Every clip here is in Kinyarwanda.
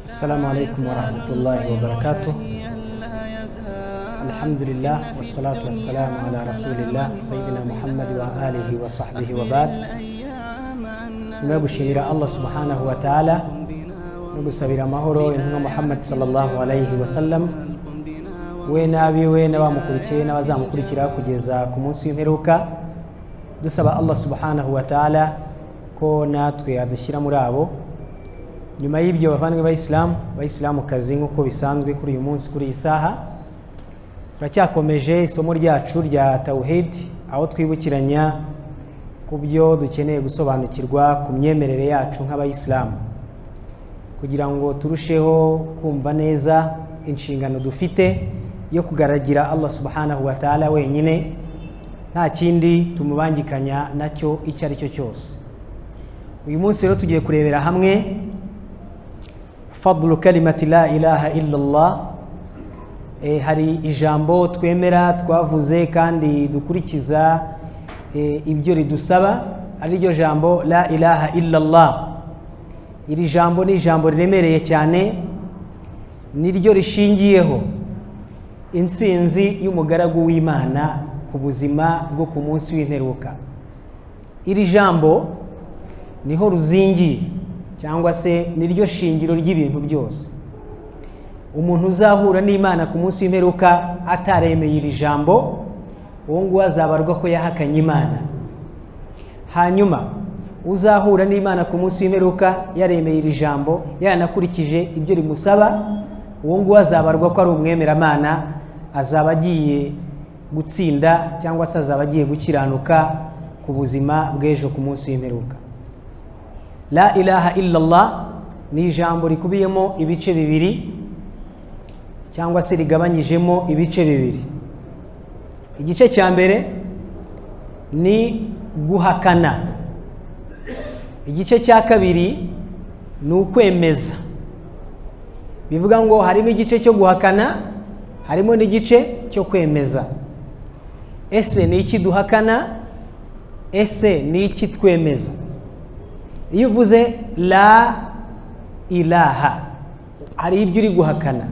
السلام عليكم ورحمة الله وبركاته الحمد لله والصلاة والسلام على رسول الله سيدنا محمد وآله وصحبه وبعد nyuma yo gushimira allah subhanahu wa ta'ala no gusabira amahoro intumwa muhammad sallallahu alayhi wasallam we n'abiwe n'abamukurikiye n'abazamukurikira kugeza ku munsi w'imperuka dusaba allah subhanahu wa ta'ala ko natwe adushyira muri abo nyuma y'ibyo bavandwe bayisilamu bayisilamukazi nk'uko bisanzwe kuri uyu munsi kuri iyi saha turacyakomeje isomo ryacu rya tawuhidi aho twibukiranya ku byo dukeneye gusobanukirwa ku myemerere yacu nk'abayisilamu kugira ngo turusheho kumva neza inshingano dufite yo kugaragira allah subhanahu wa ta'ala wenyine nta kindi tumubangikanya nacyo icyo ari cyo cyose uyu munsi rero tugiye kurebera hamwe fadlu kalimati la ilaha illallah Eh, hari ijambo twemera twavuze kandi dukurikiza ibyo ridusaba ari ryo jambo la ilaha illallah iri jambo ni ijambo riremereye cyane ni ryo rishingiyeho insinzi y'umugaragu w'imana ku buzima bwo ku munsi w'imperuka iri jambo niho ruzingiye cyangwa se ni ryo shingiro ry'ibintu byose umuntu uzahura n'imana ku munsi w'imperuka ataremeye iri jambo uwo nguwo azabarwa ko yahakanye imana hanyuma uzahura n'imana ku munsi w'imperuka yaremeye iri jambo yanakurikije ibyo rimusaba uwo nguwo azabarwa ko ari umwemeramana azaba agiye gutsinda cyangwa se azaba agiye gukiranuka ku buzima bw'ejo ku munsi w'imperuka la ilaha illallah ni ijambo rikubiyemo ibice bibiri cyangwa se rigabanyijemo ibice bibiri igice cya mbere ni guhakana igice cya kabiri ni ukwemeza bivuga ngo harimo igice cyo guhakana harimo n'igice cyo kwemeza ese ni iki duhakana ese ni iki twemeza iyo uvuze la ilaha hari ibyo uri guhakana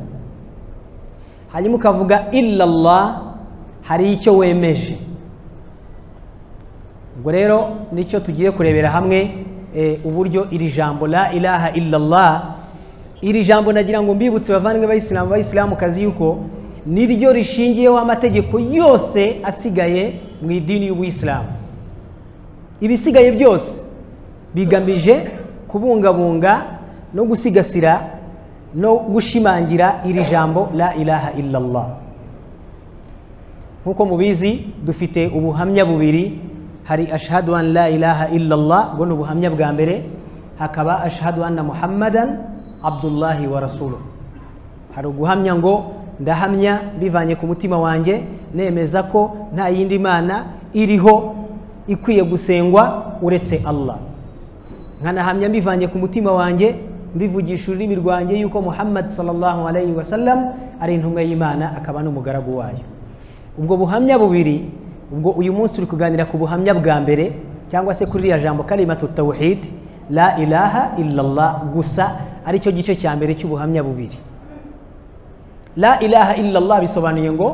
hanyuma ukavuga illallah hari icyo wemeje ubwo rero nicyo tugiye kurebera hamwe uburyo iri jambo la ilaha illallah iri jambo nagira ngo mbibutse bavandwe bayisilamu bayisilamukazi yuko ni ryo rishingiyeho amategeko yose asigaye mu idini y'ubuyisilamu ibisigaye byose bigamije kubungabunga no gusigasira no gushimangira iri jambo la ilaha illallah nk'uko mubizi dufite ubuhamya bubiri hari ashahadu an la ilaha illallah ubwo ni ubuhamya bwa mbere hakaba ashahadu anna muhammadan abdullahi wa rasulu hari uguhamya ngo ndahamya bivanye ku mutima wanjye nemeza ko nta yindi mana iriho ikwiye gusengwa uretse allah nkanahamya mbivanye ku mutima wanjye mbivugisha ururimi rwanjye yuko muhammad sallallahu alayhi wasallam ari intumwa y'imana akaba n'umugaragu wayo ubwo buhamya bubiri ubwo uyu munsi turi kuganira ku buhamya bwa mbere cyangwa se kuri iriya jambo kalimatu tawhid la ilaha illallah gusa aricyo gice cya mbere cy'ubuhamya bubiri la ilaha illallah bisobanuye ngo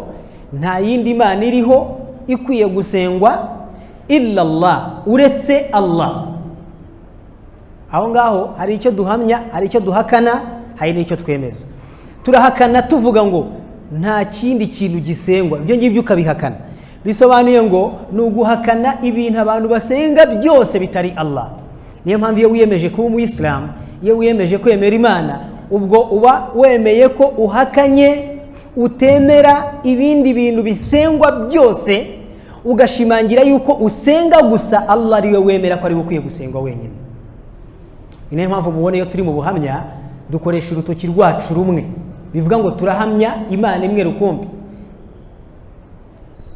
nta yindi mana iriho ikwiye gusengwa illallah uretse allah aho ngaho hari icyo duhamya hari icyo duhakana hari n'icyo twemeza turahakana tuvuga ngo nta kindi kintu gisengwa ibyo ngibyo ukabihakana bisobanuye ngo ni uguhakana ibintu abantu basenga byose bitari allah niyo mpamvu iyo wiyemeje kuba umuyisilamu iyo wiyemeje kwemera imana ubwo uba wemeye ko uhakanye utemera ibindi bintu bisengwa byose ugashimangira yuko usenga gusa allah ariwe wemera ko ariwe ukwiye gusengwa wenyine niyo mpamvu mubona iyo turi mu buhamya dukoresha urutoki rwacu rumwe bivuga ngo turahamya imana imwe rukumbi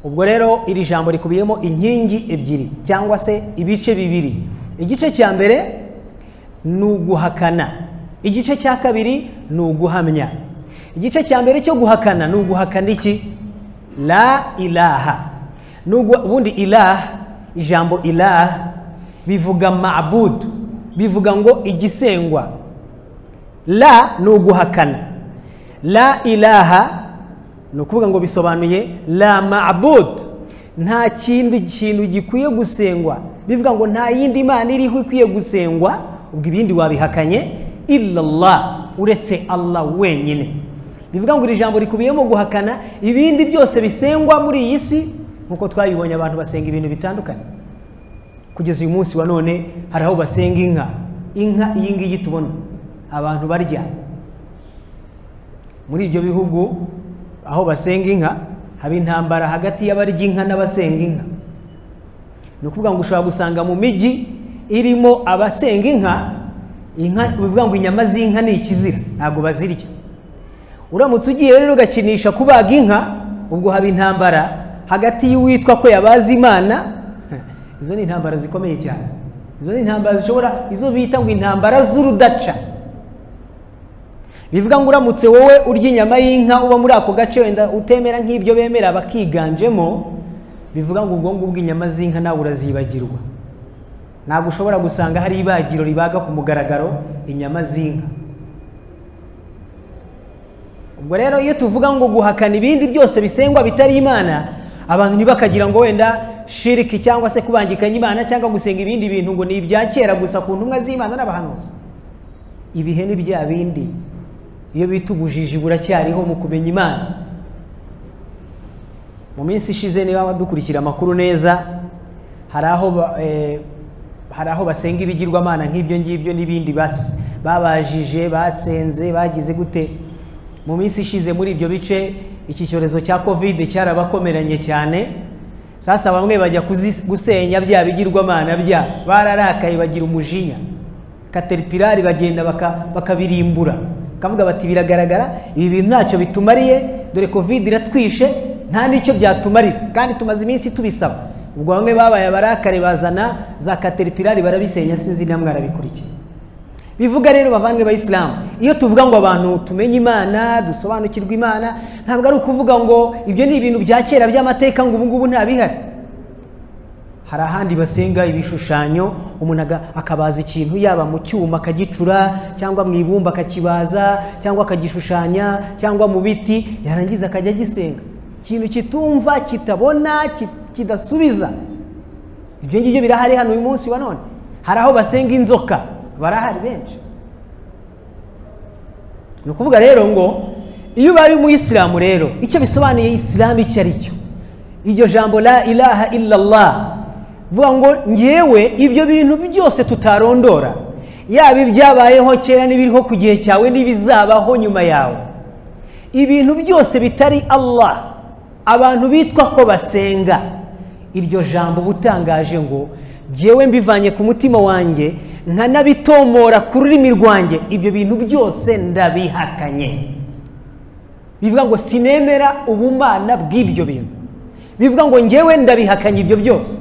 ubwo rero iri jambo rikubiyemo inkingi ebyiri cyangwa se ibice bibiri igice cya mbere ni uguhakana igice cya kabiri ni uguhamya igice cya mbere cyo guhakana ni uguhakana iki la ilaha ubundi ilaha ijambo ilaha bivuga mabudu bivuga ngo igisengwa la ni uguhakana la ilaha ni ukuvuga ngo bisobanuye la mabud nta kindi kintu gikwiye gusengwa bivuga ngo nta yindi imana iriho ikwiye gusengwa ubwo ibindi wabihakanye illallah uretse allah wenyine bivuga ngo iri jambo rikubiyemo guhakana ibindi byose bisengwa muri iyi si nk'uko twabibonye abantu basenga ibintu bitandukanye kugeza uyu munsi wa none hari aho basenga inka inka iyi ngiyi tubona abantu barya muri ibyo bihugu aho basenga inka haba intambara hagati y'abarya inka n'abasenga inka ni ukuvuga ngo ushobora gusanga mu mijyi irimo abasenga inka inka bivuga ngo inyama z'inka ni ikizira ntabwo bazirya uramutse ugiye rero ugakinisha kubaga inka ubwo haba intambara hagati y'uwitwa ko yabaze imana izo ni intambara zikomeye cyane izo ni intambara zishobora izo bita ngo intambara z'urudaca bivuga ngo uramutse wowe urya inyama y'inka uba muri ako gace wenda utemera nk'ibyo bemera bakiganjemo bivuga ngo ubwo ngubwo inyama z'inka nawe urazibagirwa ntabwo ushobora gusanga hari ibagiro ribaga ku mugaragaro inyama z'inka ubwo rero iyo tuvuga ngo guhakana ibindi byose bisengwa bitari imana abantu ntibakagira ngo wenda shiriki cyangwa se kubangikanya imana cyangwa gusenga ibindi bintu ngo ni ibya kera gusa ku ntumwa z'imana n'abahanuzi ibihe ni bya bindi iyo bita ubujiji buracyariho mu kumenya imana mu minsi ishize niba wadukurikira amakuru neza hari aho ba- eh, hari aho basenga ibigirwamana nk'ibyo ngibyo n'ibindi bas- babajije basenze bagize gute mu minsi ishize muri ibyo bice iki cyorezo cya kovide cyarabakomeranye cyane sasa bamwe bajya kuzi- gusenya bya bigirwamana bya bararakaye bagira umujinya kateripirari bagenda baka- bakabirimbura bakavuga bati biragaragara ibi bintu ntacyo bitumariye dore covid iratwishe nta n'icyo byatumarira kandi tumaze iminsi tubisaba ubwo bamwe babaye abarakare bazana za kateripirari barabisenya sinzi namwe arabikurikiye bivuga rero bavandwe bayisilamu iyo tuvuga ngo abantu tumenye imana dusobanukirwe imana ntabwo ari ukuvuga ngo ibyo ni ibintu bya kera by'amateka ngo ubungubu nta bihari hari ahandi basenga ibishushanyo umuntu aga- akabaza ikintu yaba mu cyuma akagicura cyangwa mu ibumba akakibaza cyangwa akagishushanya cyangwa mu biti yarangiza akajya agisenga ikintu kitumva kitabona ki- kidasubiza ibyo ngibyo birahari hano uyu munsi wa none hari aho basenga inzoka barahari benshi ni ukuvuga rero ngo iyo ubaye umuyisilamu rero icyo bisobanuye isilamu icyo ari cyo iryo jambo la ilaha illallah vuga ngo ngewe ibyo bintu byose tutarondora yaba ibyabayeho kera n'ibiriho ku gihe cyawe n'ibizabaho nyuma yawe ibintu byose bitari allah abantu bitwa ko basenga iryo jambo uba utangaje ngo ngewe mbivanye ku mutima wanjye nkanabitomora ku rurimi rwanjye ibyo bintu byose ndabihakanye bivuga ngo sinemera ubumana bw'ibyo bintu bivuga ngo ngewe ndabihakanye ibyo byose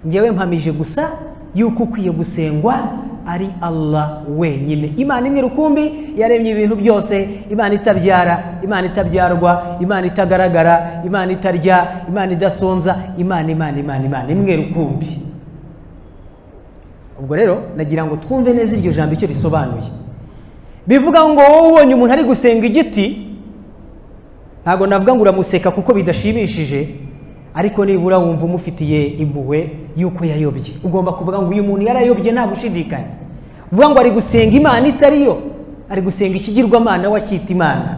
ngewe mpamije gusa yuko ukwiye gusengwa ari allah wenyine imana imwe rukumbi yaremye ibintu byose imana itabyara imana itabyarwa imana itagaragara imana itarya imana idasonza imana imana imana imana imwe rukumbi ubwo rero nagira ngo twumve neza iryo jambo icyo risobanuye bivuga ngo wowe ubonye umuntu ari gusenga igiti ntabwo navuga ngo uramuseka kuko bidashimishije ariko nibura wumva umufitiye impuhwe y'uko yayobye ugomba kuvuga ngo uyu muntu yarayobye nta gushidikanya uvuga ngo ari gusenga imana itariyo ari gusenga ikigirwamana we akita imana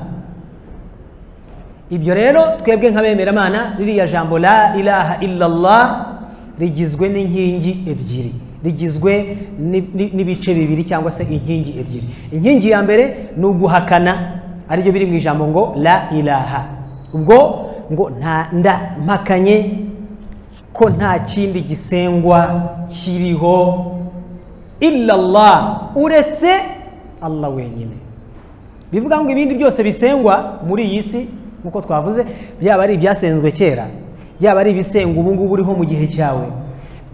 ibyo rero twebwe nk'abemeramana ririya jambo la ilaha illallah rigizwe n'inkingi ebyiri rigizwe ni- ni- n'ibice bibiri cyangwa se inkingi ebyiri inkingi ya mbere ni uguhakana aribyo biri mu ijambo ngo la ilaha ubwo ngo nta ndampakanye ko nta kindi gisengwa kiriho illallah uretse allah wenyine bivuga ngo ibindi byose bisengwa muri iyi si nk'uko twavuze byaba ari ibyasenzwe kera byaba ari ibisenga ubu ngubu uriho mu gihe cyawe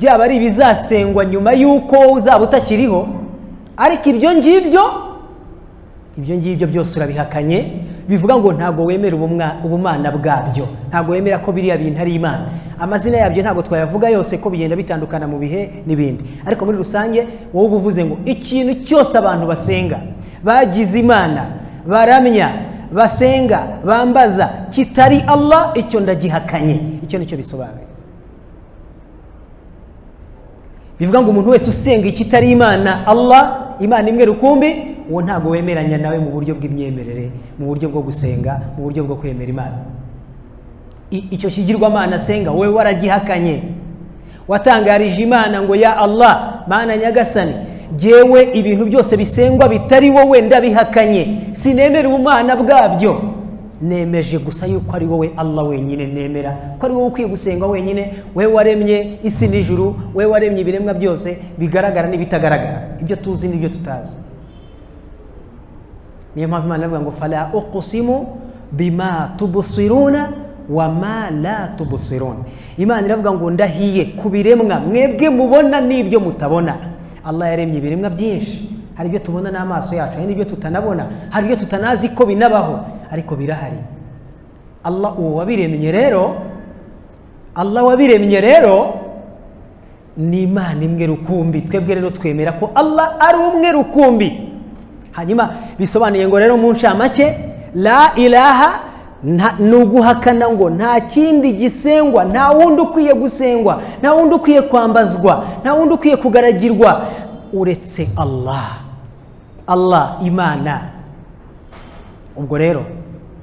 byaba ari ibizasengwa nyuma y'uko uzaba utakiriho ariko ibyo ngibyo ibyo ngibyo byose urabihakanye bivuga ngo ntabwo wemera ubumwa- ubumana bwabyo ntabwo wemera ko biriya bintu ari imana amazina yabyo ntabwo twayavuga yose ko bigenda bitandukana mu bihe n'ibindi ariko muri rusange wowe uba uvuze ngo ikintu cyose abantu basenga bagize imana baramya basenga bambaza kitari allah icyo ndagihakanye icyo nicyo bisobanuye bivuga ngo umuntu wese usenga ikitari imana allah imana imwe rukumbi uwo ntabwo wemeranya nawe mu buryo bw'imyemerere mu buryo bwo gusenga mu buryo bwo kwemera imana I- icyo kigirwamana asenga wowe waragihakanye watangarije imana ngo ya allah mana nyagasani jyewe ibintu byose bisengwa bitari wowe ndabihakanye sinemera ubumana bwabyo nemeje gusa yuko ari wowe allah wenyine nemera ko ari wowe ukwiye gusengwa wenyine we waremye isi n'ijuru we waremye ibiremwa byose bigaragara n'ibitagaragara ibyo tuzi n'ibyo tutazi niyo mpamvu imana iravuga ngo fala uqsimu bima tubusiruna wama la tubusiruna imana iravuga ngo ndahiye ku biremwa mwebwe mubona n'ibyo mutabona allah yaremye ibiremwa byinshi hari ibyo tubona n'amaso yacu hari n'ibyo tutanabona hari ibyo tutanazi ko binabaho ariko birahari allah uwo wabiremye rero allah wabiremye rero ni imana imwe rukumbi twebwe rero twemera ko allah ari umwe rukumbi hanyuma bisobanuye ngo rero mu ncamake la ilaha nta- ni uguhakana ngo nta kindi gisengwa nta wundi ukwiye gusengwa nta wundi ukwiye kwambazwa nta wundi ukwiye kugaragirwa uretse allah allah imana ubwo rero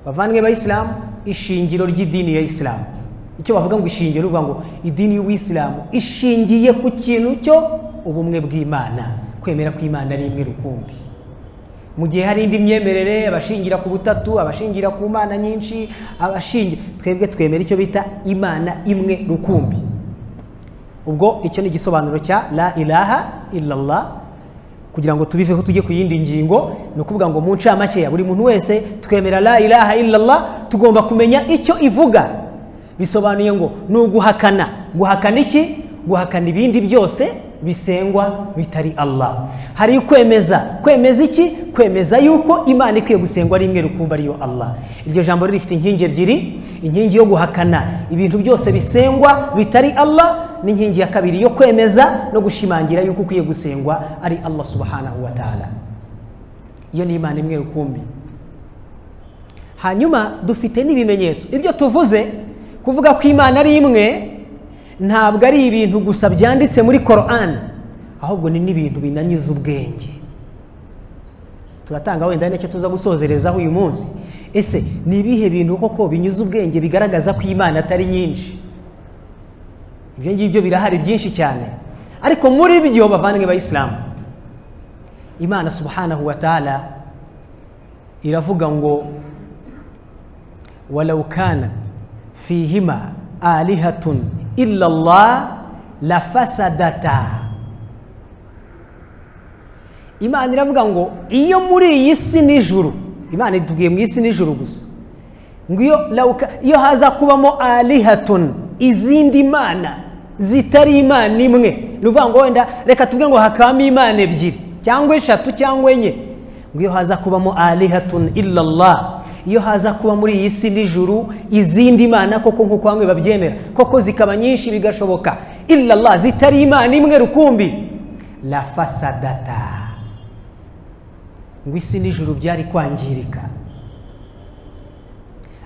bavandwe bayisilamu ishingiro ry'idini ya isilamu icyo bavuga ngo ishingiro bivuga ngo idini y'ubuyisilamu ishingiye ku kintu cyo ubumwe bw'imana kwemera ko imana ari imwe rukumbi mu gihe hari indi myemerere abashingira ku butatu abashingira ku mana nyinshi abashingira twebwe twemera icyo bita imana imwe rukumbi ubwo icyo ni igisobanuro cya la ilaha illallah kugira ngo tubiveho tujye ku yindi ngingo ni ukuvuga ngo mu ncamakeya buri muntu wese twemera la ilaha illallah tugomba kumenya icyo ivuga bisobanuye ngo ni uguhakana guhakana iki guhakana ibindi byose bisengwa bitari allah hari kwemeza kwemeza iki kwemeza yuko imana ikwiye gusengwa ari imwe rukumbi ariyo allah iryo jambo rero rifite inkingi ebyiri inkingi yo guhakana ibintu byose bisengwa bitari allah n'inkingi ya kabiri yo kwemeza no gushimangira yuko ukwiye gusengwa ari allah subhanahu wa ta'ala iyo ni imana imwe rukumbi hanyuma dufite n'ibimenyetso ibyo tuvuze kuvuga ko imana ari imwe ntabwo ari ibintu gusa byanditse muri koran ahubwo ni n'ibintu binanyuze ubwenge turatanga wenda ari nacyo tuza gusozerezaho uyu munsi ese ni ibihe bintu koko binyuze ubwenge bigaragaza ko imana atari nyinshi ibyo ngibyo birahari byinshi cyane ariko muri byo bavandwe bayisilamu imana subhanahu wa ta'ala iravuga ngo walau kanat fihima alihatun illa allah lafasadata imana iravuga ngo iyo muri iyi si n'ijuru imana itubwiye mu isi n'ijuru gusa ngo iyo lauka iyo haza kubamo alihatun izindi imana zitari imana imwe ni ukuvuga ngo wenda reka tuvuge ngo hakabamo imana ebyiri cyangwa eshatu cyangwa enye ngo iyo haza kubamo alihatun illallah iyo haza kuba muri iyi si n'ijuru izindi mana koko nk'uko bamwe babyemera koko zikaba nyinshi bigashoboka illallah zitari imana imwe rukumbi la fasadata ngo isi n'ijuru byari kwangirika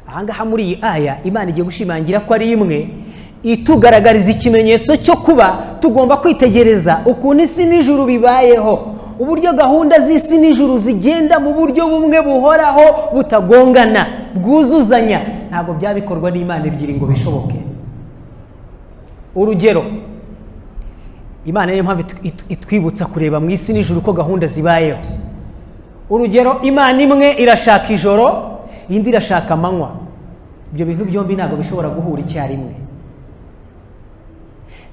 ahangaha muri iyi aya imana igiye gushimangira ko ari imwe itugaragariza ikimenyetso cyo kuba tugomba kwitegereza ukuntu isi n'ijuru bibayeho uburyo gahunda z'isi n'ijuru zigenda mu buryo bumwe buhoraho butagongana bwuzuzanya ntabwo byabikorwa n'imana ebyiri ngo bishoboke urugero imana niyo mpamvu itu- itu- itwibutsa kureba mu isi n'ijuru uko gahunda zibayeho urugero imana imwe irashaka ijoro indi irashaka amanywa ibyo bintu byombi ntabwo bishobora guhura icyarimwe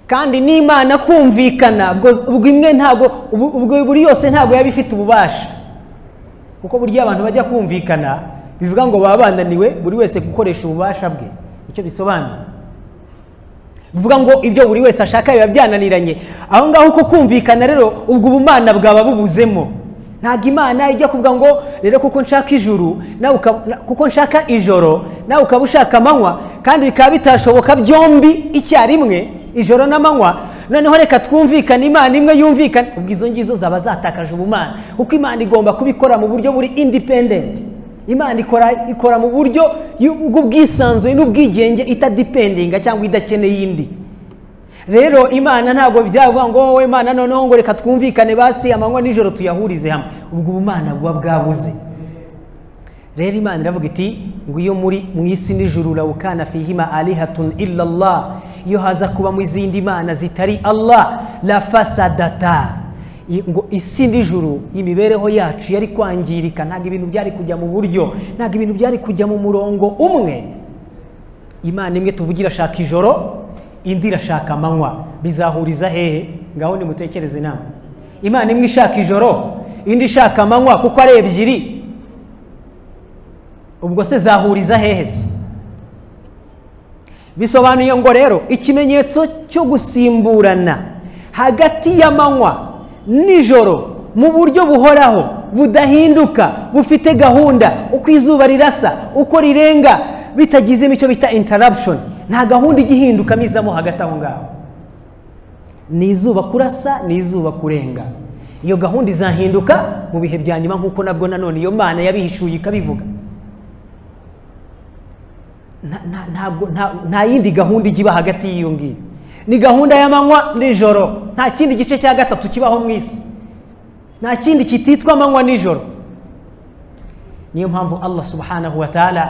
kandi n'imana kumvikana ubwo- ubwo imwe ntabwo ubu- ubwo buri yose ntabwo yaba ifite ububasha kuko burya abantu bajya kumvikana bivuga ngo baba bananiwe buri wese gukoresha ububasha bwe icyo bisobanuye bivuga ngo ibyo buri wese ashaka biba byananiranye aho ngaho uko kumvikana rero ubwo ubumana bwaba bubuzemo ntabwo imana ijya kuvuga ngo rero kuko nshaka ijuru nawe ukaba- na- kuko nshaka ijoro nawe ukaba ushaka amanywa kandi bikaba bitashoboka byombi icyarimwe ijoro n'amanywa noneho reka twumvikane imana imwe yumvikane ubwo izo ngizo zaba zatakaje ubumana kuko imana igomba kubikora mu buryo buri independent imana ikora ikora mu buryo y'u- bw'ubwisanzure n'ubwigenge itadipendinga cyangwa idakeneye indi rero imana ntabwo byavuga ngo wowe imana noneho ngo reka twumvikane basi amanywa nijoro tuyahurize hamwe ubwo ubumana buba bwabuze rero imana iravuga iti iyo muri mu isi nijoro rawukana fihima alihatun illallah iyo haza kuba mu izindi mana zitari allah la fasadata I- ngo isi nijoro imibereho yacu yari kwangirika ntabwo ibintu byari kujya mu buryo ntabwo ibintu byari kujya mu murongo umwe imana imwe tuvugira irashaka ijoro indi irashaka amanywa bizahuriza hehe ngaho nimutekereze inama imana imwe ishaka ijoro indi ishaka amanywa kuko ari ebyiri ubwo se zahuriza hehe se? bisobanuye ngo rero ikimenyetso cyo gusimburana hagati y'amanywa nijoro mu buryo buhoraho budahinduka bufite gahunda uko izuba rirasa uko rirenga bitagize icyo bita interruption nta gahunda ijya ihindukamo izamo hagati aho ngaho ni izuba kurasa ni izuba kurenga iyo gahunda izahinduka mu bihe bya nyuma nk'uko nabwo nanone iyo mana yabihishuye ikabivuga nta- nta- ntabwo nta- nta yindi gahunda ijya iba hagati y'iyo ngiyo ni gahunda y'amanywa nijoro nta kindi gice cya gatatu kibaho mu isi nta kindi kititwa amanywa nijoro niyo mpamvu allah subhanahu wa taala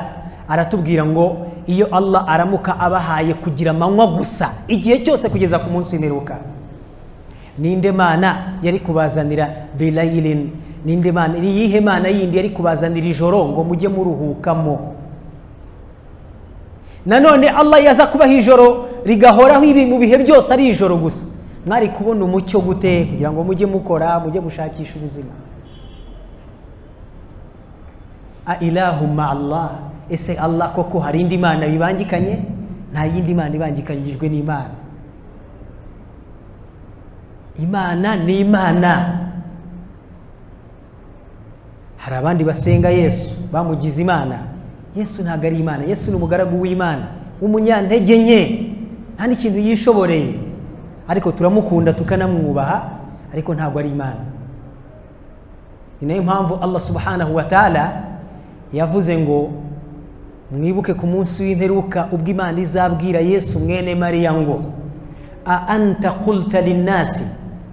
aratubwira ngo iyo allah aramuka abahaye kugira amanywa gusa igihe cyose kugeza ku munsi w'imperuka ninde mana yari kubazanira bilayirin ninde mana ni iyihe mana yindi yari kubazanira ijoro ngo mujye muruhukamo nanone allah yaza kubaho ijoro rigahoraho ibi mu bihe byose ari ijoro gusa mwari kubona umucyo gute kugira ngo mujye mukora mujye gushakisha ubuzima a ilahumma allah ese allah koko hari indi mana bibangikanye nta yindi mana ibangikanyijwe n'imana imana ni imana hari abandi basenga yesu bamugize imana yesu ntabwo ari imana yesu ni umugaragu w'imana w'umunyantege nke nta n'ikintu yishoboreye ariko turamukunda tukanamwubaha ariko ntabwo ari imana ni nayo mpamvu allah subhanahu wa taala yavuze ngo mwibuke ku munsi w'imperuka ubwo imana izabwira yesu mwene mariya ngo a anta qulta linnasi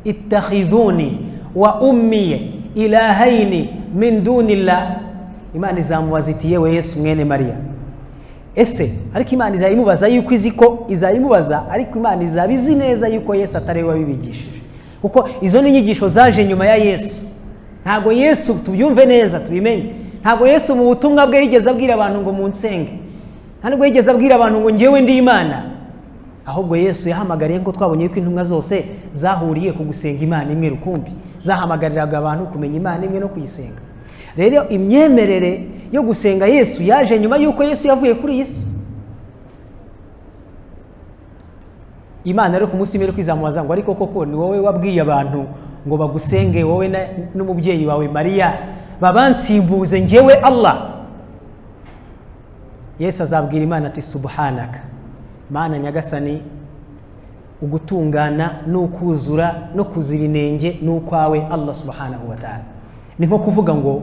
ittakhidhuni wa ummiye ilahaini min dunillah imana izamubaza iti yewe yesu mwene mariya ese ariko imana izayimubaza yuko izi ko izayimubaza ariko imana izaba izi neza yuko yesu atari we wabibigishije kuko izo ni inyigisho zaje nyuma ya yesu ntabwo yesu tubyumve neza tubimenye ntabwo yesu mu butumwa bwe yigeze abwira abantu ngo munsenge nta nubwo yigeze abwira abantu ngo ngewe ndi imana ahubwo yesu yahamagariye ko twabonye yuko intumwa zose zahuriye ku gusenga imana imwe rukumbi zahamagariraga abantu kumenya imana imwe no kuyisenga rero imyemerere yo gusenga yesu yaje nyuma y'uko yesu yavuye kuri iyi si imana rero ku munsi w'imperuka izamubaza ngo ariko koko ni wowe wabwiye abantu ngo bagusenge wowe na- n'umubyeyi wawe mariya babansimbuze ngewe allah yesu azabwira imana ati subuhanaka mana nyagasani ugutungana n'ukuzura no kuzira inenge ni ukwawe allah subhanahu wa taala ni nko kuvuga ngo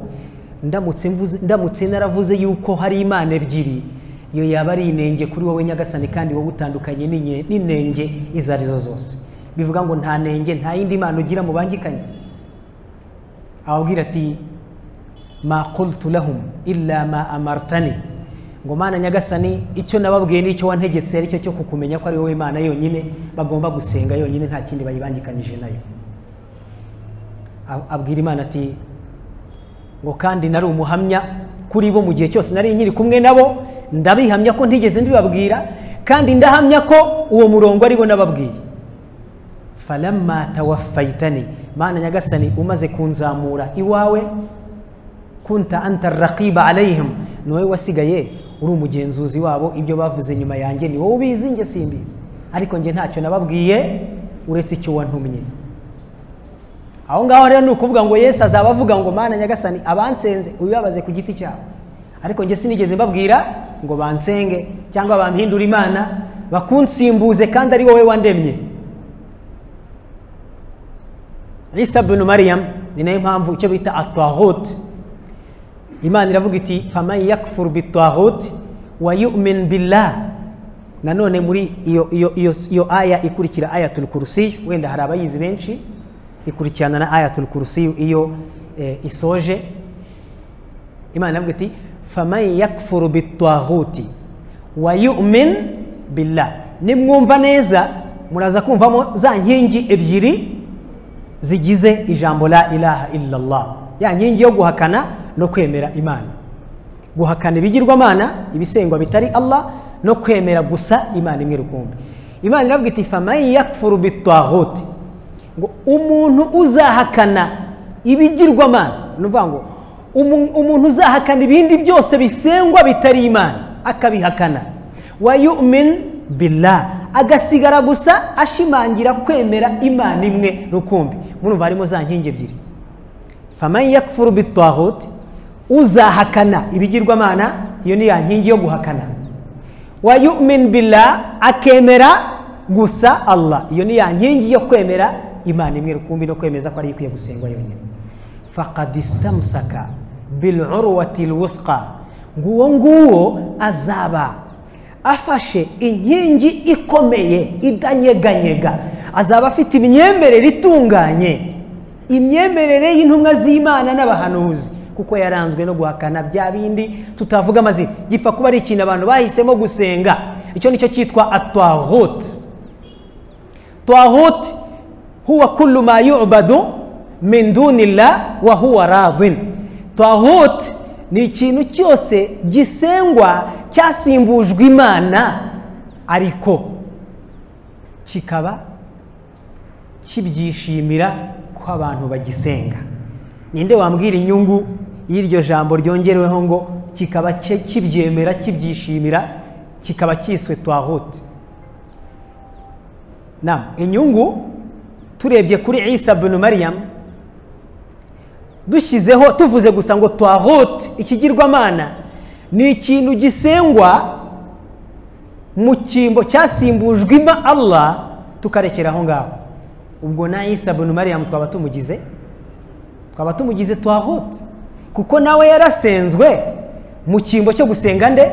ndamutse mvuze- ndamutse naravuze yuko hari imana ebyiri iyo yaba ari inenge kuri wowe nyagasani kandi wowe utandukanye n'inye- n'inenge izo ari zo zose bivuga ngo nta nenge nta yindi mana ugira mubangikanye ababwira ati ma qultu lahum illa ma amartani ngo mana nyagasani icyo nababwiye n'icyo wantegetse aricyo cyo kukumenya ko ari wowe imana yonyine bagomba gusenga yonyine nta kindi bayibangikanyije nayo Ab- abwira imana ati ngo kandi nari umuhamya kuri bo mu gihe cyose nari nkiri kumwe nabo ndabihamya ko ntigeze ndibabwira kandi ndahamya ko uwo murongo ari bo nababwiye falamma tawaffaytani mana nyagasani umaze kunzamura iwawe kunta anta raqiba alayhim ni wowe wasigaye uri umugenzuzi wabo ibyo bavuze nyuma yanjye ni wowe ubizi njye simbizi ariko njye ntacyo nababwiye uretse icyo wantumye aho ngaho rero ni ukuvuga ngo yesu azaba avuga ngo mana nyagasani abansenze ubibabaze ku giti cyabo ariko njye sinigeze mbabwira ngo bansenge cyangwa bampindure imana bakunsimbuze kandi ari wowe wandemye isa bunu mariyamu ni nayo mpamvu icyo bita atwahote imana iravuga iti famayi yakufuru bitwahote wa yu'min billah nanone muri iyo iyo iyo iyo aya ikurikira ayatul kursi wenda hari abayizi benshi ikurikirana na ayatul kursi iyo eh, isoje imana iravuga iti faman yakfuru bitwahuti wa yu'min billah nimwumva neza muraza kumvamo za nkingi ebyiri zigize ijambo la ilaha illallah ya nkingi yo guhakana no kwemera imana guhakana ibigirwamana ibisengwa bitari allah no kwemera gusa imana imwe rukumbi imana iravuga iti faman yakfuru bitwahuti ngo umuntu uzahakana ibigirwamana ni ukuvuga ngo umu- umuntu uzahakana ibindi byose bisengwa bitari imana akabihakana wa yu'min billah agasigara gusa ashimangira kwemera imana imwe rukumbi murumva harimo za nkingi ebyiri faman yakfuru bitwahut uzahakana ibigirwamana iyo ni ya nkingi yo guhakana wa yu'min billah akemera gusa allah iyo ni ya nkingi yo kwemera imana imwe rukumbi no kwemeza ko ariyo ikwiye gusengwa yonyine faqad istamsaka bil'urwati lwuthqa nguwo nguwo azaba afashe inkingi ikomeye idanyeganyega azaba afite imyemerere itunganye imyemerere y'intumwa z'imana n'abahanuzi kuko yaranzwe no guhakana bya bindi tutavuga amazina gipfa kuba ari ikintu abantu bahisemo gusenga icyo ni cyo cyitwa atwahote طاغوت هو كل ما يعبد من دون الله وهو راض طاغوت ni ikintu cyose gisengwa cyasimbujwe imana ariko kikaba kibyishimira ko abantu bagisenga ninde wambwira inyungu y'iryo jambo ryongereweho ngo kikaba cye- kibyemera kibyishimira kikaba cyiswe twahuti nam inyungu turebye kuri isa bunu mariam dushyizeho tuvuze gusa ngo twahote ikigirwamana ni ikintu gisengwa mu cyimbo cyasimbujwe ima allah tukarekera aho ngaho ubwo na isa bunu mariam twaba tumugize twaba tumugize twahote kuko nawe yarasenzwe mu cyimbo cyo gusenga nde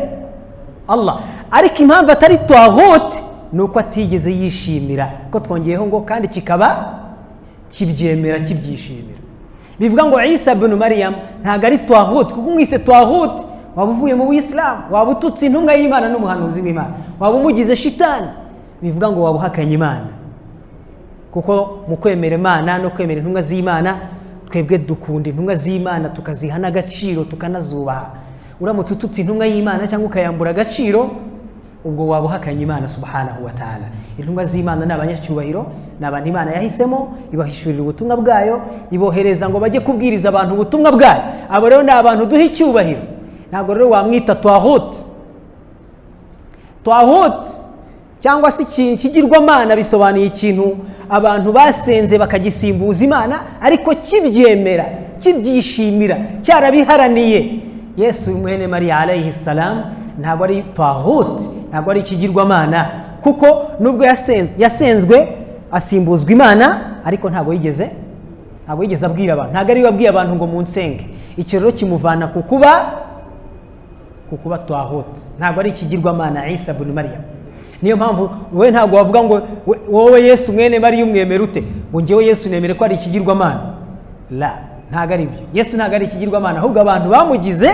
allah ariko impamvu atari twahote ni uko atigeze yishimira ko twongeyeho ngo kandi kikaba kibyemera kibyishimira bivuga ngo isa bunu mariyamu ntabwo ari twahote kuko umwise twahote waba uvuye mu buyisilamu waba ututse intumwa y'imana n'umuhanuzi w'imana waba umugize shitani bivuga ngo waba uhakanye imana kuko mu kwemera imana no kwemera intumwa z'imana twebwe dukunda intumwa z'imana tukaziha n'agaciro tukanazubaha uramutse ututse intumwa y'imana cyangwa ukayambura agaciro ubwo waba uhakanye imana subhanahu wa ta'ala intumwa z'imana ni abanyacyubahiro ni abantu imana yahisemo ibahishurira ubutumwa bwayo ibohereza ngo bajye kubwiriza abantu ubutumwa bwayo abo rero ni abantu duha icyubahiro ntabwo rero wamwita twahote twahote cyangwa se ikintu kigirwamana bisobanuye ikintu abantu basenze bakagisimbuza imana ariko kibyemera kibyishimira cyarabiharaniye yesu mwene mariya alayhi salamu ntabwo ari twahote ntabwo ari ikigirwamana kuko nubwo yasenzwe yasenzwe asimbuzwa imana ariko ntabwo yigeze ntabwo yigeze abwira abantu ntabwo ariwe abwiye abantu ngo munsenge icyo rero kimuvana ku kuba ku kuba twahote ntabwo ari ikigirwamana isa bunu mariya niyo mpamvu wowe ntabwo wavuga ngo we- wowe yesu mwene mariya umwemera ute ngo ngewe yesu nemere ko ari ikigirwamana la ntabwo ari byo yesu ntabwo ari ikigirwamana ahubwo abantu bamugize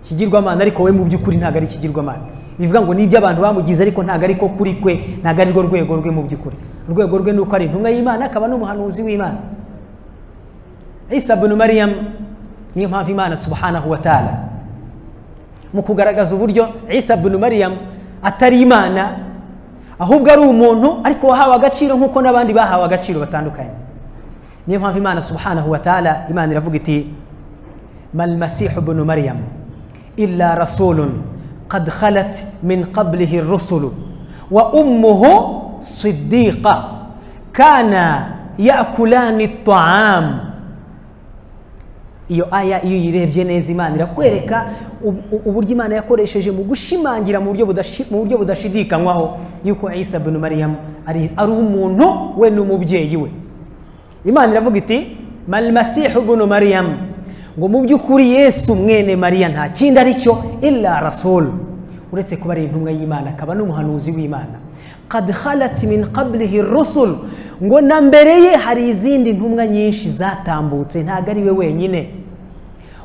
ikigirwamana ariko wowe mu by'ukuri ntabwo ari ikigirwamana bivuga ngo nibyo abantu bamugize ariko ntabwo ari ko kuri kwe ntabwo ari rwo rwego rwe mu by'ukuri urwego rwe ni uko ari intumwa y'imana akaba n'umuhanuzi w'imana isa bunu mariyamu niyo mpamvu imana subhanahu wa ta'ala mu kugaragaza uburyo isa bunu mariyamu atari imana ahubwo ari umuntu ariko wahawe agaciro nk'uko n'abandi bahawe agaciro batandukanye niyo mpamvu imana subhanahu wa ta'ala imana iravuga iti mal masihu bunu mariyamu illa rasulun qad khalat min qablihi rusulu wa ummuhu siddiqa kana yakulani taamu iyo aya iyo uyirebye neza imana irakwereka ubu- uburyo imana yakoresheje mu gushimangira mu buryo budashi- mu buryo budashidikanywaho yuko isa bin mariyamu ari ari umuntu we n'umubyeyi we imana iravuga iti malmasihu bunu mariyamu ngo mu by'ukuri yesu mwene mariya nta kindi ari cyo illa rasul uretse kuba ari intumwa y'imana akaba n'umuhanuzi w'imana qad khalat min qablihi rusul ngo na mbere ye hari izindi ntumwa nyinshi zatambutse ntabwo ari we wenyine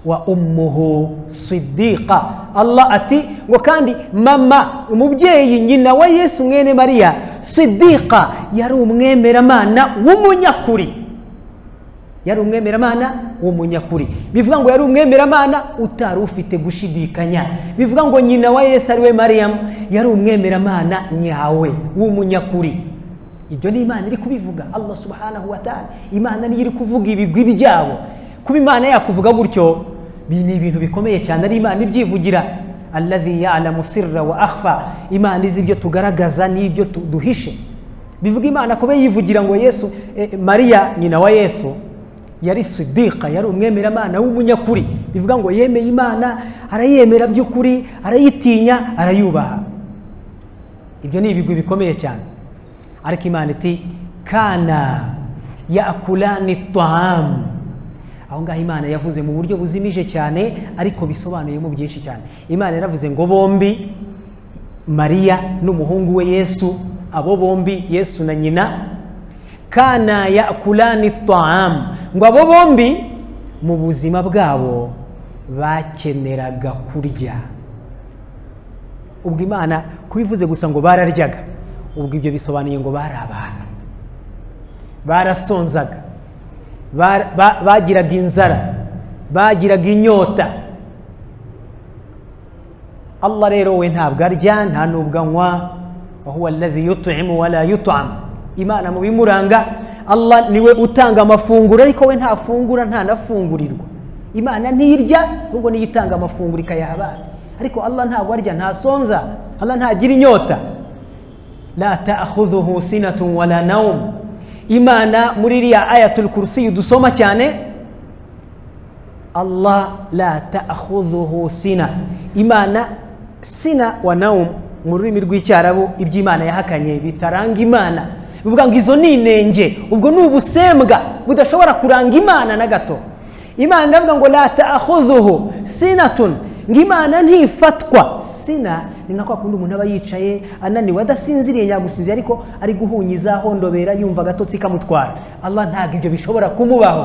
wa umuhu sidiqa allah ati ngo kandi mama umubyeyi nyina wa yesu mwene mariya sidiqa yari umwemeramana w'umunyakuri yari umwemeramana w'umunyakuri bivuga ngo yari umwemeramana utari ufite gushidikanya bivuga ngo nyina wa yesu ari we mariyamu yari umwemeramana nyawe w'umunyakuri ibyo ni imana iri kubivuga allah subhanahu wa ta'ala imana niyo iri kuvuga ibigwi byabo kuba imana yakuvuga gutyo bi- ni ibintu bikomeye cyane ari imana ibyivugira allazi ya'lamu sirra wa akhfa imana izi ibyo tugaragaza n'ibyo tu- duhishe bivuga imana kuba yivugira ngo yesu eh, mariya nyina wa yesu yari sidiqa yari umwemeramana w'umunyakuri bivuga ngo yemeye imana arayemera by'ukuri arayitinya arayubaha ibyo ni ibigwi bikomeye cyane ariko imana iti kana yakulani taamu aho ngaho imana yavuze mu buryo buzimije cyane ariko bisobanuyemo byinshi cyane imana yaravuze ngo bombi mariya n'umuhungu we yesu abo bombi yesu na nyina kana yakulani taamu ngo abo bombi mu buzima bwabo bakeneraga kurya ubwo imana kubivuze gusa ngo bararyaga ubwo ibyo bisobanuye ngo bari abantu barasonzaga Bara- ba- bagiraga inzara bagiraga inyota allah rero we ntabwo arya nta n'ubwo anywa wahuwa allazi yut'imu wala yut'am imana mu bimuranga allah niwe utanga amafunguro ariko we ntafungura ntanafungurirwa imana ntirya ahubwo niyo itanga amafunguro ikayaha abana ariko allah ntabwo arya ntasonza allah ntagira inyota la ta'khudhuhu sinatun wala nawm imana muri iriya ayatul kursi dusoma cyane allah la ta'khudhuhu sina imana sina wa nawm mu rurimi rw'icyarabu iby'imana yahakanye bitaranga imana bivuga ngo izo ni inenge ubwo ni ubusembwa budashobora kuranga imana na gato imana iravuga ngo la ta'khudhuhu sinatun ngo imana ntifatwa sina ni nka kwa kundi umuntu aba yicaye ananiwe adasinziriye yagusinziriye ariko ari guhunyiza hondobera yumva agatotsi kamutwara allah ntabwo ibyo bishobora kumubaho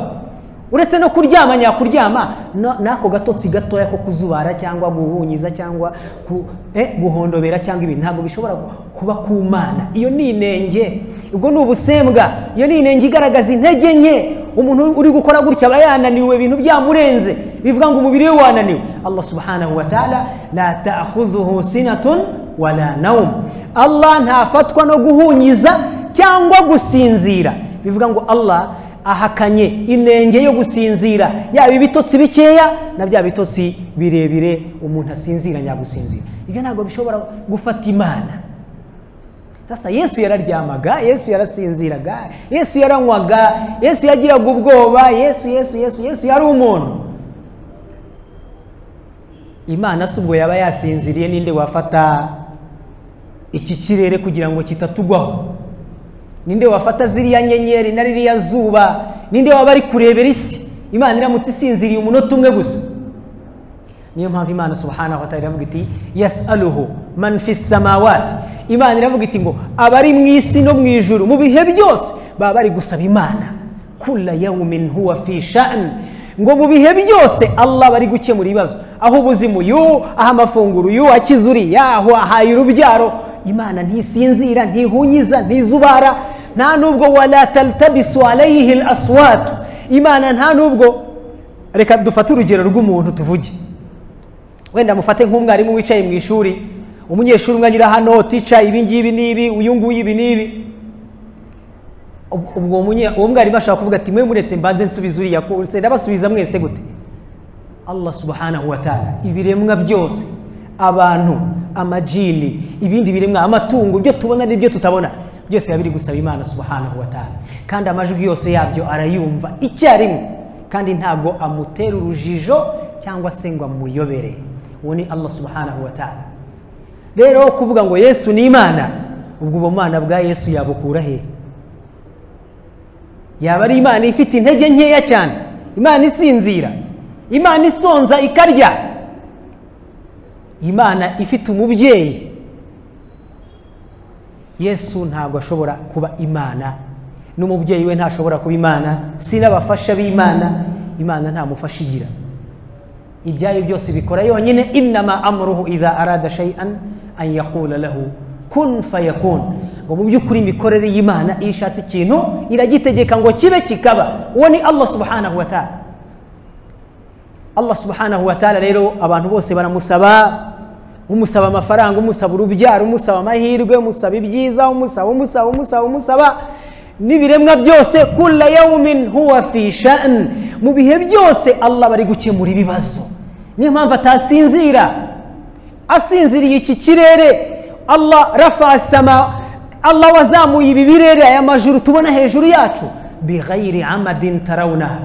uretse no kuryama nyakuryama no- n'ako gatotsi gatoya ko kuzubara cyangwa guhunyiza cyangwa ku- eh, guhondobera cyangwa ibintu ntabwo bishobora kuba ku mana iyo ni inenge ubwo ni ubusembwa iyo ni inenge igaragaza intege nke umuntu uri gukora gutya aba yananiwe ibintu byamurenze bivuga ngo umubiri we wananiwe allah subhanahu wa ta'ala la ta'khudhuhu sinatun wala nawm allah ntafatwa no guhunyiza cyangwa gusinzira bivuga ngo allah ahakanye inenge yo gusinzira yaba ibitotsi bikeya na bya bitotsi birebire umuntu asinzira nyagusinzira ibyo ntabwo bishobora gufata imana sasa yesu yararyamaga yesu yarasinziraga yesu yaranywaga yesu yagiraga ubwoba yesu yesu yesu yesu yari umuntu imana si ubwo yaba yasinziriye ninde wafata iki kirere kugira ngo kitatugwaho ninde wafata ziriya nyenyeri na ririya zuba ninde waba ari kurebera isi imana iramutse isinziriye umunota umwe gusa niyo mpamvu imana subhanahu wa ta'ala iravuga iti yasaluhu man fi samawati imana iravuga iti ngo abari mu isi no mu ijuru mu bihe byose baba bari gusaba imana kula yawmin huwa fi sha'n ngo mu bihe byose allah bari gukemura ibibazo aho ubuzima uyu aho amafunguro uyu akiza uriya aho ahaye urubyaro imana ntisinzira ntihunyiza ntizubara nta nubwo wala taltabisu alayhi aswatu imana nta nubwo reka dufate urugero rw'umuntu tuvuge wenda mufate nk'umwarimu wicaye mu ishuri umunyeshuri umwe anyura hano tica ibi ngibi n'ibi uyu nguyu ibi n'ibi Ubwo- ubwo umunye- uwo mwarimu ashobora kuvuga ati mwe muretse mbanze nsubize uriya kose ndabasubiza mwese gute allah subhanahu wa ta'ala ibiremwa byose abantu amajini ibindi biremwa amatungo ibyo tubona n'ibyo tutabona byose biba biri gusaba imana subhanahu wa ta'ala kandi amajwi yose yabyo arayumva icyarimwe kandi ntabwo amutera urujijo cyangwa se ngo amuyobere uwo ni allah subhanahu wa ta'ala rero kuvuga ngo yesu ni imana ubwo ubumana bwa yesu yabukura hehe yaba ari imana ifite intege nkeya cyane imana isinzira imana isonza ikarya imana ifite umubyeyi yesu ntabwo ashobora kuba imana n'umubyeyi we ntashobora kuba imana si n'abafasha b'imana imana nta mufasha igira ibyayo byose bikora yonyine inama amuruhu idha arada shay'an an yaqula lahu kun fayakun ngo mu by'ukuri imikorere y'imana iyo ishatse ikintu iragitegeka ngo kibe kikaba uwo ni allah subhanahu wa ta'ala allah subhanahu wa ta'ala rero abantu bose baramusaba umusaba amafaranga umusaba urubyaro umusaba amahirwe umusaba ibyiza umusaba umusaba umusaba umusaba n'ibiremwa byose kula yawumin huwa fi shan mu bihe byose allah bari gukemura ibibazo niyo mpamvu atasinzira asinziriye iki kirere allah rafa sama allah wazamuye ibi birere aya majuru tubona hejuru yacu bighairi amadin tarawunaha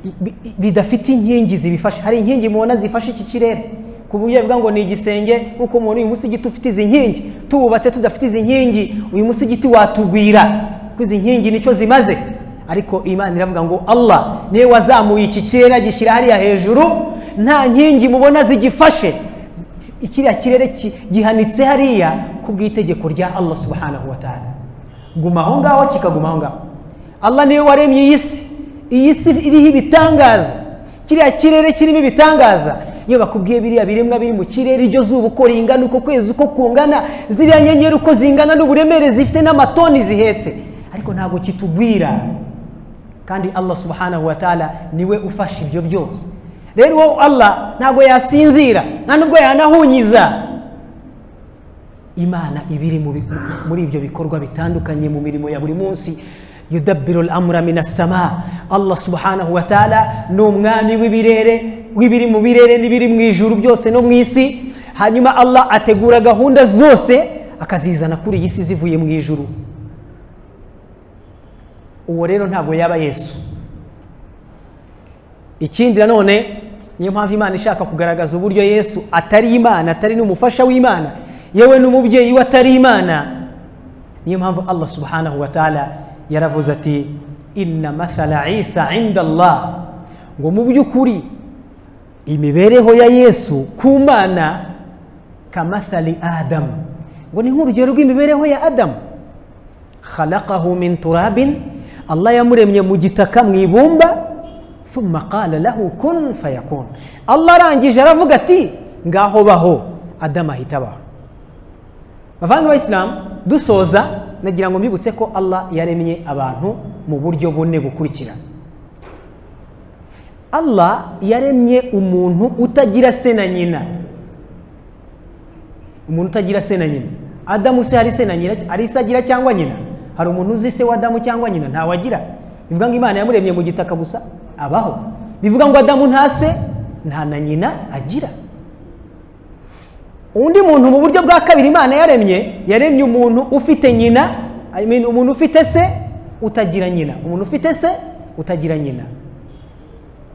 bi- bi- bidafite inkingi zibifasha hari inkingi mubona zifashe iki kirere ku buryo bivuga ngo ni igisenge nk'uko umuntu uyu musigiti ufite izi nkingi tuwubatse tudafite izi nkingi uyu musigiti watugwira ko izi nkingi nicyo zimaze ariko imana iravuga ngo allah niwe wazamuye iki kirere agishyira hariya hejuru nta nkingi mubona zigifashe ikiriya kirere ki- gihanitse hariya ku bw'itegeko rya allah subhanahu wa ta'ala guma aho ngaho kikaguma aho ngaho allah niwe waremye iyi si iyi si iriho ibitangaza kiriya kirere kirimo ibitangaza iyo bakubwiye biriya biremwa biri mu kirere iryo zuba uko ringana uko kwezi uko kungana ziriya nyenyeri uko zingana n'uburemere zifite n'amatoni zihetse ariko ntabwo kitugwira kandi allah subhanahu wa ta'ala niwe ufasha ibyo byose rero uwo allah ntabwo yasinzira nta nubwo yanahunyiza imana ibiri mu bi- muri ibyo bikorwa bitandukanye mu mirimo ya buri munsi yudabiru amura minasama allah subhanahu wa ta'ala ni umwami w'ibirere w'ibiri mu birere n'ibiri mu ijuru byose no mu isi hanyuma allah ategura gahunda zose akazizana kuri iyi si zivuye mu ijuru uwo rero ntabwo yaba yesu ikindi nanone niyo mpamvu imana ishaka kugaragaza uburyo yesu atari imana atari n'umufasha w'imana yewe n'umubyeyi we atari imana niyo mpamvu allah subhanahu wa ta'ala yaravuze ati inna mathala isa inda allah ngo mu by'ukuri imibereho ya yesu ku mana kamathali adamu ngo ni nk'urugero rw'imibereho ya adamu khalaqahu min turabin allah yamuremye mu gitaka mu ibumba thumma qala lahu kun fayakun allah arangije aravuga ati ngaho baho adamu ahita abaho bavandimwe bayisilamu dusoza nagira ngo mbibutse ko allah yaremye abantu mu buryo bune bukurikira allah yaremye umuntu utagira se na nyina umuntu utagira se na nyina adamu se hari se na nyina hari se agira cyangwa nyina hari umuntu uzi se w'adamu cyangwa nyina ntawe agira bivuga ngo imana yamuremye mu gitaka gusa abaho bivuga ngo adamu nta se nta na nyina agira undi muntu mu buryo bwa kabiri imana yaremye yaremye umuntu ufite nyina I mean, umuntu ufite se utagira nyina umuntu ufite se utagira nyina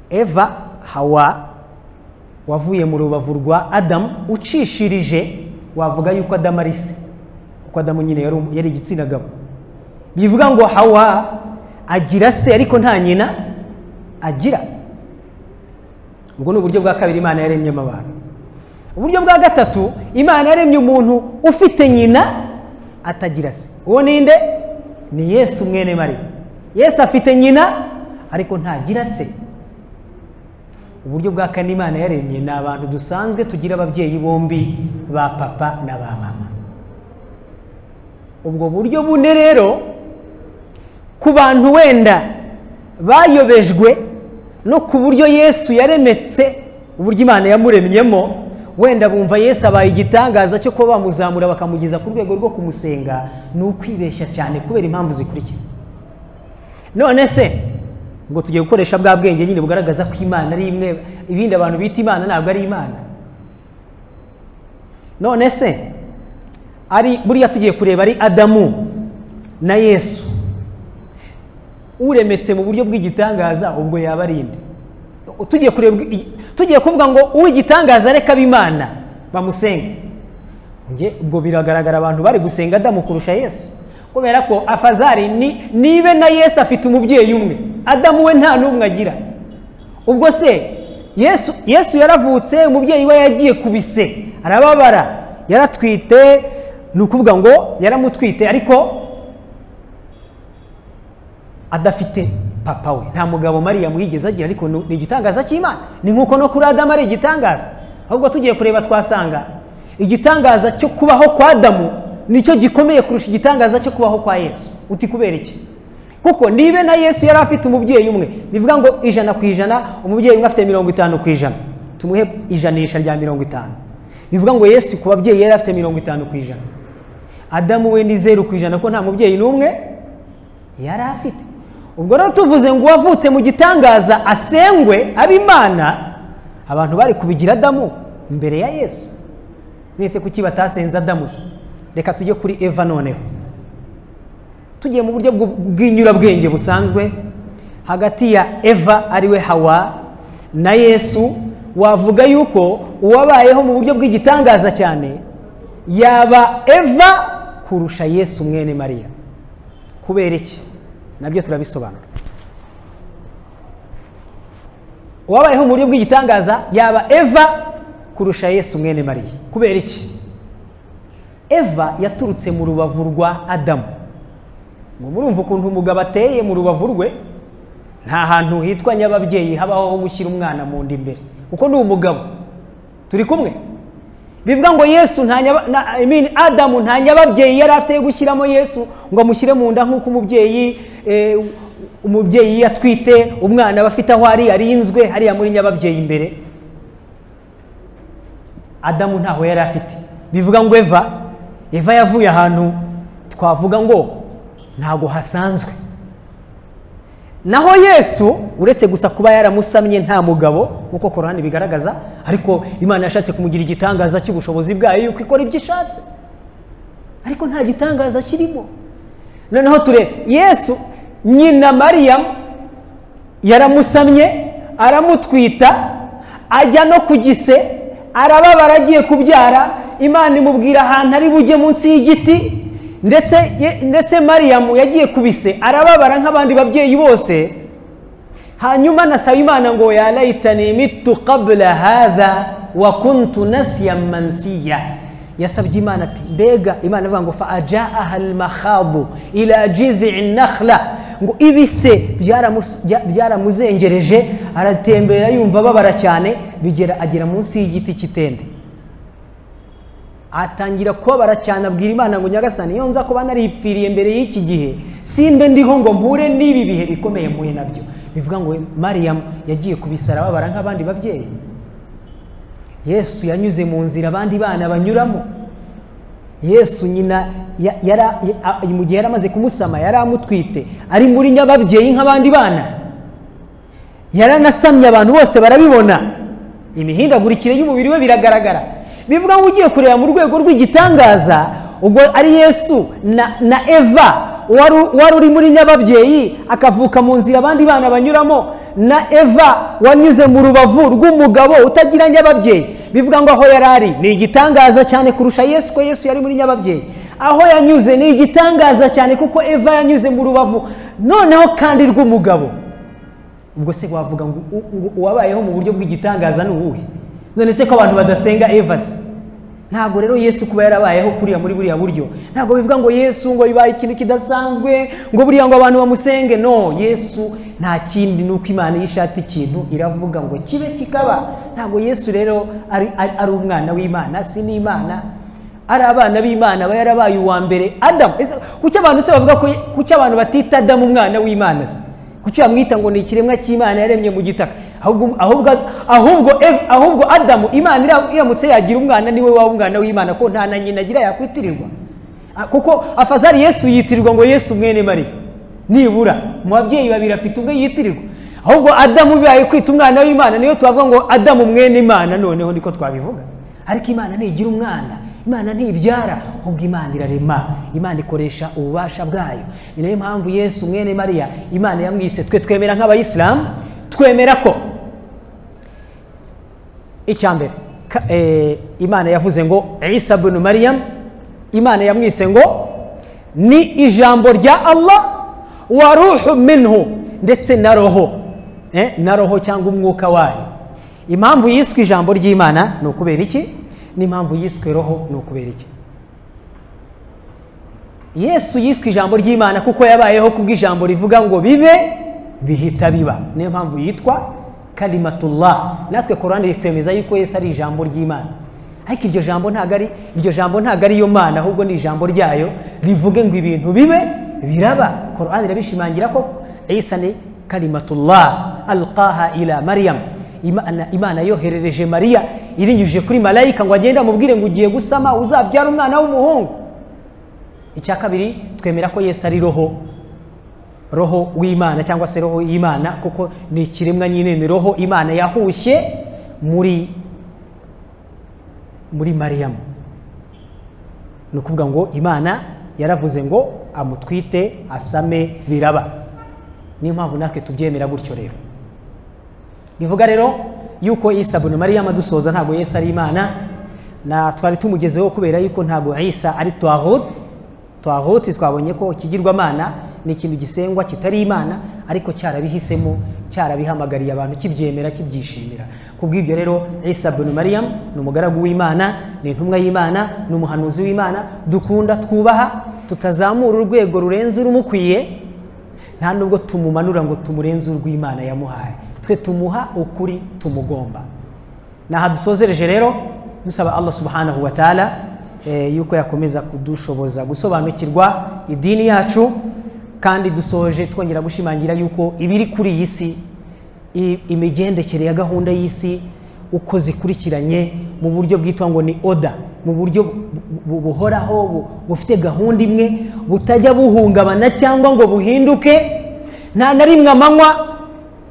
eva hawa wavuye mu rubavu rwa adamu ucishirije wavuga yuko adamu ari se kuko adamu nyine yari um- yari igitsina gabo bivuga ngo hawa agira se ariko nta nyina agira ubwo ni uburyo bwa kabiri imana yaremyemo abantu uburyo bwa gatatu imana yaremye umuntu ufite nyina atagira se uwo ninde ni yesu mwene mariya yesu afite nyina ariko ntagira se uburyo bwa kane imana yaremye ni abantu dusanzwe tugira ababyeyi bombi ba papa na ba mama ubwo buryo bune rero ku bantu wenda bayobejwe no ku buryo yesu yaremetse uburyo imana yamuremyemo wenda bumva yesu abaye igitangaza cyo kuba bamuzamura bakamugeza ku rwego rwo kumusenga ni ukwibeshya cyane kubera impamvu zikurikira none se ngo tugiye gukoresha bwa bwenge nyine bugaragaza ko imana ari imwe ibindi abantu bita imana ntabwo ari imana none se ari buriya tugiye kureba ari adamu na yesu uremetse mu buryo bw'igitangaza ubwo yaba ari inde tugiye kureba i- tugiye kuvuga ngo uw'igitangaza reka b'imana bamusenge Nge- ubwo biragaragara abantu bari gusenga adamu kurusha yesu kubera ko afazari ni nibe na yesu afite umubyeyi umwe adamu we nta n'umwe agira ubwo se yesu yesu yaravutse umubyeyi we yagiye ku bise arababara yaratwite ni ukuvuga ngo yaramutwite ariko adafite papa we nta mugabo mariyamu yigeze agira ariko ni ni igitangaza cy'imana ni nk'uko no kuri adamu ari igitangaza ahubwo tugiye kureba twasanga igitangaza cyo kubaho kwa adamu nicyo gikomeye kurusha igitangaza cyo kubaho kwa yesu uti kubera iki kuko nibe na yesu yari afite umubyeyi umwe bivuga ngo ijana ku ijana umubyeyi umwe afite mirongo itanu ku ijana tumuhe ijanisha rya mirongo itanu bivuga ngo yesu ku babyeyi yari afite mirongo itanu ku ijana adamu we ni zeru ku ijana ko nta mubyeyi n'umwe yari afite ubwo rero tuvuze ngo uwavutse mu gitangaza asengwe abe imana abantu bari kubigira adamu mbere ya yesu mwese kuki batasenze adamu se reka tujye kuri eva noneho tugiye mu buryo bw- bw'inyurabwenge busanzwe hagati ya eva ariwe hawa na yesu wavuga yuko uwabayeho mu buryo bw'igitangaza cyane yaba eva kurusha yesu mwene mariya kubera iki nabyo turabisobanura uwabayeho mu buryo bw'igitangaza yaba eva kurusha yesu mwene mariya kubera iki eva yaturutse mu rubavu rwa adamu ngo murumva ukuntu umugabo ateye mu rubavu rwe nta hantu hitwa nyababyeyi habaho ho gushyira umwana mu nda imbere kuko ni umugabo turi kumwe bivuga ngo yesu nta nyaba- na- I mean, adamu nta nyababyeyi yari afite yo gushyiramo yesu ngo amushyire mu nda nk'uko umubyeyi eh, umubyeyi yatwite umwana aba afite aho ari arinzwe hariya muri nyababyeyi imbere adamu ntaho yari afite bivuga ngo eva eva yavuye ahantu twavuga ngo ntago hasanzwe naho yesu uretse gusa kuba yaramusamye nta mugabo nk'uko korani bigaragaza ariko imana yashatse kumugira igitangaza cy'ubushobozi bwayo yuko ikora ibyo ishatse ariko nta gitangaza kirimo noneho turebe yesu nyina mariyamu yaramusamye aramutwita ajya no ku gise arababara agiye kubyara imana imubwira ahantu ari bujye munsi y'igiti ndetse ye- ndetse mariyamu yagiye ku bise arababara nk'abandi babyeyi bose hanyuma nasaba imana ngo yarayitani mitu kabla hadha wa kuntu nasiya mansiya yasabye imana ati mbega imana ivuga ngo fa ajaaha almakhadu ila jidhii nakhla ngo ibise byaramus- bya- byaramuzengereje aratembera yumva ababara cyane bigera agera munsi y'igiti cy'itende atangira kubabara cyane abwira imana ngo nyagasani iyo nza kuba naripfiriye mbere y'iki gihe simbe ndiho ngo mpure n'ibi bihe bikomeye mpuye nabyo bivuga ngo mariyamu yagiye kubisara babara nk'abandi babyeyi yesu yanyuze mu nzira abandi bana banyuramo yesu nyina ya- yara- ya- a- mu gihe yari amaze kumusama yari amutwite ari muri nyababyeyi nk'abandi bana yaranasamye abantu bose barabibona imihindagurikire y'umubiri we biragaragara bivuga ngo ugiye kureba mu rwego rw'igitangaza ubwo ari yesu na, na eva wari wari uri muri nyababyeyi akavuka mu nzira abandi bana banyuramo na eva wanyuze mu rubavu rw'umugabo utagira nyababyeyi bivuga ngo aho yari ari ni igitangaza cyane kurusha yesu ko yesu yari muri nyababyeyi aho yanyuze ni igitangaza cyane kuko eva yanyuze mu rubavu noneho kandi rw'umugabo ubwo se wavuga ngo u- ngo uwabayeho mu buryo bw'igitangaza ni uwuhe none se ko abantu badasenga eva se ntabwo rero yesu kuba yarabayeho kuriya muri buriya buryo ntabwo bivuga ngo yesu ngo bibaye ikintu kidasanzwe ngo buriya ngo abantu bamusenge no yesu nta kindi ni uko imana iyo ishatse ikintu iravuga ngo kibe kikaba ntabwo yesu rero ari, ari, ari umwana w'imana si n'imana ari abana b'imana aba yarabaye uwa mbere adamu ese kuki abantu se bavuga ko kuki abantu batita adamu umwana w'imana se kuki bamwita ngo ni ikiremwa cy'imana yaremye mu gitaka ahubwo ahubwo ahubwo Eve- ahubwo adamu imana ira- iramutse yagira umwana niwe waba umwana w'imana ko nta na nyina agira yakwitirirwa Ah, kuko afazari yesu yitirirwa ngo yesu mwene mariya nibura mu babyeyi babiri afite umwe yitirirwa ahubwo adamu bibaye kwita umwana w'imana niyo twavuga ngo adamu mwene imana noneho niko twabivuga ariko imana ntigira umwana imana ntibyara ahubwo imana irarema imana ikoresha ububasha bwayo ni nayo mpamvu yesu mwene mariya imana yamwise twe twemera nk'abayisilamu twemera ko icya mbere ka- eh, imana yavuze ngo isa bunu mariyamu imana yamwise ngo ni ijambo rya allah wa ruhu minhu ndetse na roho Eh, na roho cyangwa umwuka wayo impamvu yiswe ijambo ry'imana ni ukubera iki n'impamvu yiswe roho ni ukubera iki yesu yiswe ijambo ry'imana kuko yabayeho kubw'ijambo rivuga ngo bibe bihita biba niyo mpamvu yitwa kalimatullah natwe korani ritwemeza yuko yesu ari ijambo ry'imana ariko iryo jambo ntabwo ari iryo jambo ntabwo ari yo mana ahubwo ni ijambo ryayo rivuge ngo ibintu bibe biraba korani irabishimangira ko isa ni kalimatullah alqaha ila mariyam imana, imana yoherereje mariya irinyujije kuri malayika ngo agende amubwire ngo ugiye gusama uzabyara umwana w'umuhungu icya kabiri twemera ko yesu ari roho roho w'imana cyangwa se roho y'imana kuko ni ikiremwa nyine ni roho imana yahushye muri muri mariyamu ni ukuvuga ngo imana yaravuze ngo amutwite asame biraba niyo mpamvu natwe tubyemera gutyo rero bivuga rero yuko isa bunu mariyamu adusoza ntabwo yesu ari imana na twari tumugezeho kubera yuko ntabwo isa ari twahuti twahuti twabonye ko ikigirwamana ni ikintu gisengwa kitari imana ariko cyarabihisemo cyarabihamagariye abantu kibyemera kibyishimira kubw'ibyo rero isa bunu mariyamu ni umugaragu w'imana ni intumwa y'imana ni umuhanuzi w'imana dukunda twubaha tutazamura urwego rurenze urumukwiye nta nubwo tumumanura ngo tumurenze urw'imana yamuhaye twe tumuha ukuri tumugomba aha dusozereje rero dusaba allah subhanahu wa taala eh, yuko yakomeza kudushoboza gusobanukirwa idini yacu kandi dusoje twongera gushimangira yuko ibiri kuri iyi si i- imigendekere ya gahunda y'isi uko zikurikiranye mu buryo bwitwa ngo ni oda mu buryo bu- bu- buhoraho bu- bufite gahunda imwe butajya buhungabana cyangwa ngo buhinduke nta na rimwe amanywa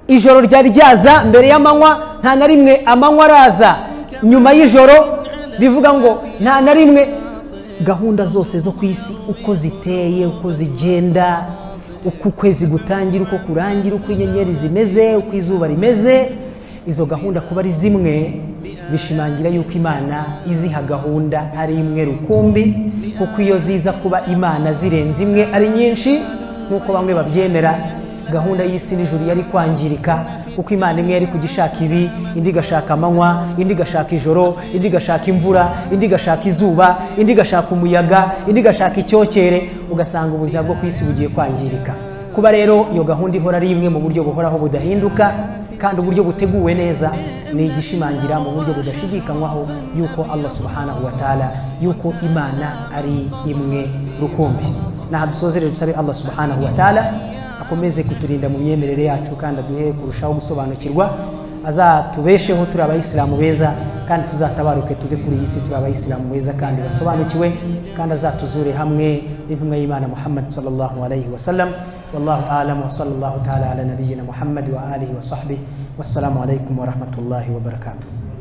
ijoro ryari ryaza mbere y'amanywa nta na rimwe amanywa araza nyuma y'ijoro bivuga ngo nta na rimwe gahunda zose zo ku isi uko ziteye uko zigenda uko ukwezi gutangira uko kurangira uko inyenyeri zimeze uko izuba rimeze izo gahunda kuba ari zimwe bishimangira yuko imana iziha gahunda ari imwe rukumbi kuko iyo ziza kuba imana zirenze imwe ari nyinshi nk'uko bamwe babyemera gahunda y'isi n'ijuru yari kwangirika kuko imana imwe yari kujya ishaka ibi indi igashaka amanywa indi igashaka ijoro indi igashaka imvura indi igashaka izuba indi igashaka umuyaga indi igashaka icyokere ugasanga ubuzima bwo ku isi bugiye kwangirika kuba rero iyo gahunda ihora ari imwe mu buryo buhoraho budahinduka kandi uburyo buteguwe neza ni igishimangira mu buryo budashidikanywaho yuko allah subhanahu wa taala yuko imana ari imwe rukumbi naha dusozere dusabe allah subhanahu wa taala akomeze kuturinda mu myemerere yacu kandi aduhe kurushaho gusobanukirwa azatubesheho turi abayisilamu beza kandi tuzatabaruke tuve kuri iyi si turi abayisilamu beza kandi basobanukiwe kandi azatuzure hamwe n'intumwa y'imana muhammad sallallahu alayhi wa sallam wallahu alam wa sallallahu taala ala nabiyina muhammad wa alihi wa sahbihi wassalamu alaikum wa rahmatullahi wa barakatuh